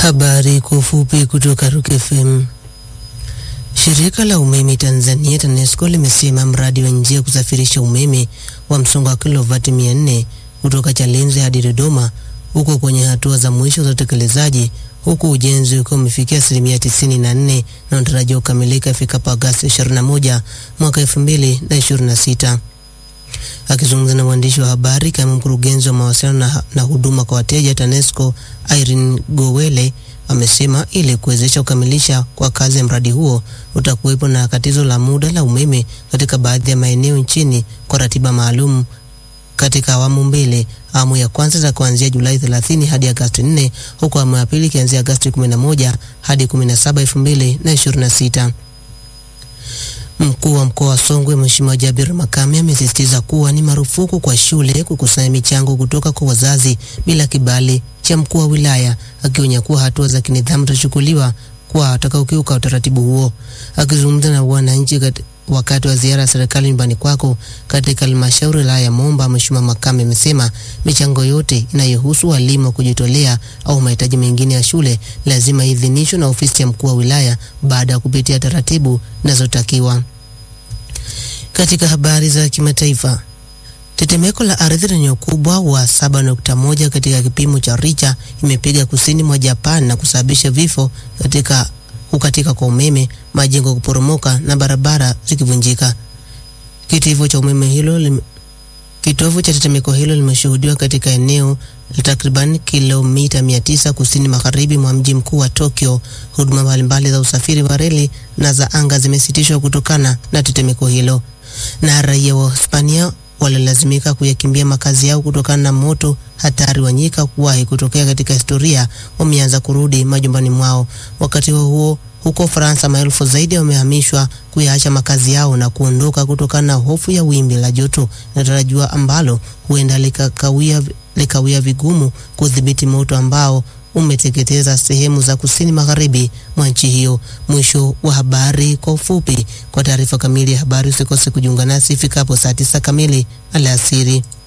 Habari kwa ufupi kutoka Rock FM. Shirika la umeme Tanzania TANESCO limesema mradi wa njia kusafirisha umeme wa msongo wa kilovati 400 kutoka Chalinze hadi Dodoma uko kwenye hatua za mwisho za utekelezaji huku ujenzi ukiwa umefikia asilimia 94 na unatarajiwa kukamilika ifikapo Agosti 21 mwaka 2026. Akizungumza na waandishi wa habari kama mkurugenzi wa mawasiliano na, na huduma kwa wateja TANESCO Irene Gowele amesema ili kuwezesha kukamilisha kwa kazi ya mradi huo utakuwepo na katizo la muda la umeme katika baadhi ya maeneo nchini kwa ratiba maalum katika awamu mbili. Awamu ya kwanza za kuanzia Julai 30 hadi Agosti 4 huku awamu ya pili ikianzia Agosti 11 hadi 17, 2026. Mkuu wa mkoa wa Songwe Mheshimiwa Jabir Makame amesisitiza kuwa ni marufuku kwa shule kukusanya michango kutoka kwa wazazi bila kibali cha mkuu wa wilaya, akionya kuwa hatua za kinidhamu zitachukuliwa kwa watakaokiuka utaratibu huo. Akizungumza na wananchi wakati wa ziara ya serikali nyumbani kwako katika halmashauri wilaya ya Momba, Mheshimiwa Makame amesema michango yote inayohusu walimu wa kujitolea au mahitaji mengine ya shule lazima idhinishwe na ofisi ya mkuu wa wilaya baada ya kupitia taratibu zinazotakiwa. Katika habari za kimataifa, tetemeko la ardhi lenye ukubwa wa 7.1 katika kipimo cha Richter imepiga kusini mwa Japan na kusababisha vifo katika kukatika kwa umeme, majengo kuporomoka na barabara zikivunjika. Kitivo cha umeme hilo lim... kitovu cha tetemeko hilo limeshuhudiwa katika eneo la takriban kilomita 900 kusini magharibi mwa mji mkuu wa Tokyo. Huduma mbalimbali za usafiri wa reli na za anga zimesitishwa kutokana na tetemeko hilo, na raia wa Hispania walilazimika kuyakimbia makazi yao kutokana na moto hatari wa nyika kuwahi kutokea katika historia, wameanza kurudi majumbani mwao. Wakati huo huo, huko Ufaransa, maelfu zaidi wamehamishwa kuyaacha makazi yao na kuondoka kutokana na hofu ya wimbi la joto linatarajiwa ambalo huenda likakawia likawia vigumu kudhibiti moto ambao umeteketeza sehemu za kusini magharibi mwa nchi hiyo. Mwisho wa habari kwa ufupi. Kwa taarifa kamili ya habari usikose kujiunga nasi ifikapo saa tisa kamili alasiri.